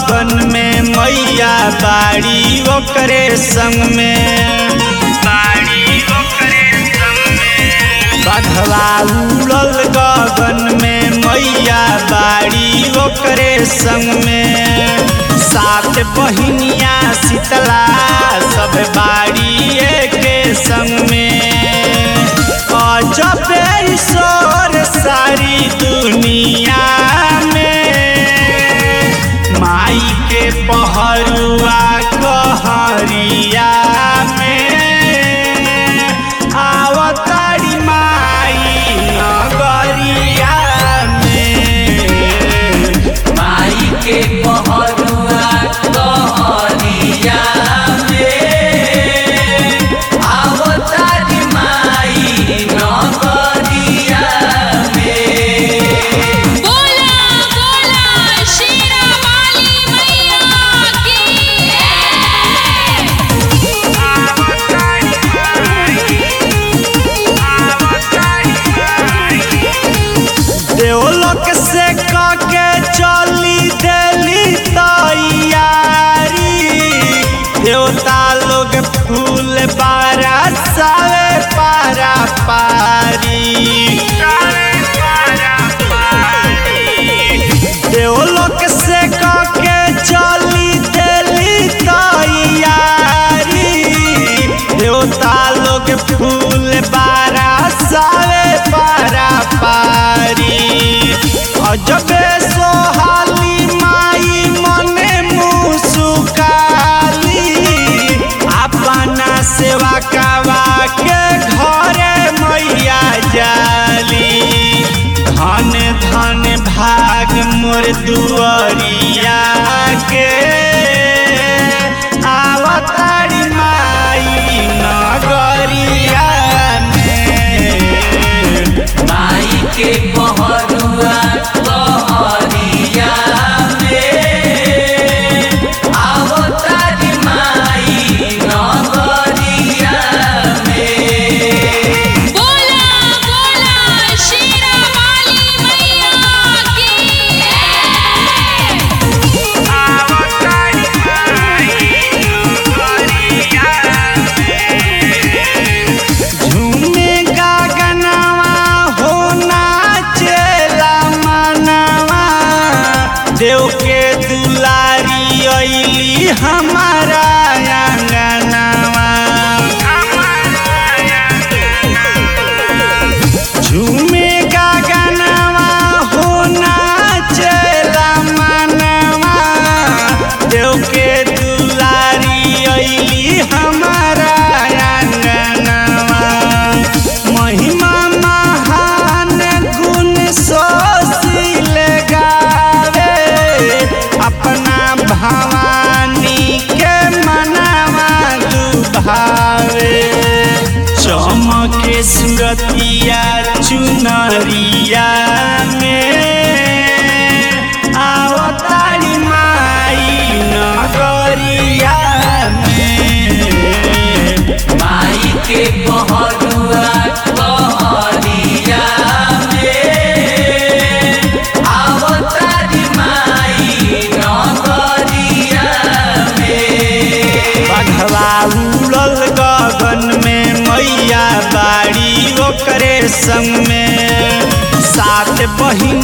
गगन में मैया बाड़ी ओकरे संग में बाड़ी ओकरे संग में बघवा उड़ल गगन में मैया बाड़ी ओकरे संग में सात बहिनिया शीतला सब बाड़ी के संग में अजब ईश्वर सारी दुनिया में माई के पहरुआ कहरिया में आवतारी माई नगरिया में माई के पहरुआ कहरिया में आवतारी माई नगरिया में बोला बोला शेरा वाली मैया की देवलोक से काके चली देली तैयारी देवता लोग फूल बारा सावे पारा पारी देवलोक से काके चली देली तैयारी देवता लोग फूल बारा सावे पारा पारी अजबे सोहाली माई मने मुसुकाली अपना सेवा कावा के घरे मैया जाली धन धन भाग मोर दुआरिया के आवतारी माई नगरिया में माई के पहरुआ कहरिया में आवतारी माई नगरिया में बोला बोला शेरा वाली मैया की झूमे गगनवा हो नाचेला मनवा देव के दुलारी अइली हमारा आंगनवा झूमे गगनवा हो नाचेला मनवा देव के दुलारी अइली हमारा आंगनवा महिमा महान गुण सोशील गावे अपना भवानी के मनवा दुभावे चमके सुरतिया चुनरिया में आवतारी माई नगरिया में माई के पहरुआ कहरिया में आवतारी माई नगरिया में बघवा उड़ल गगन में मैया बाड़ी ओकरे संग में सात बहिन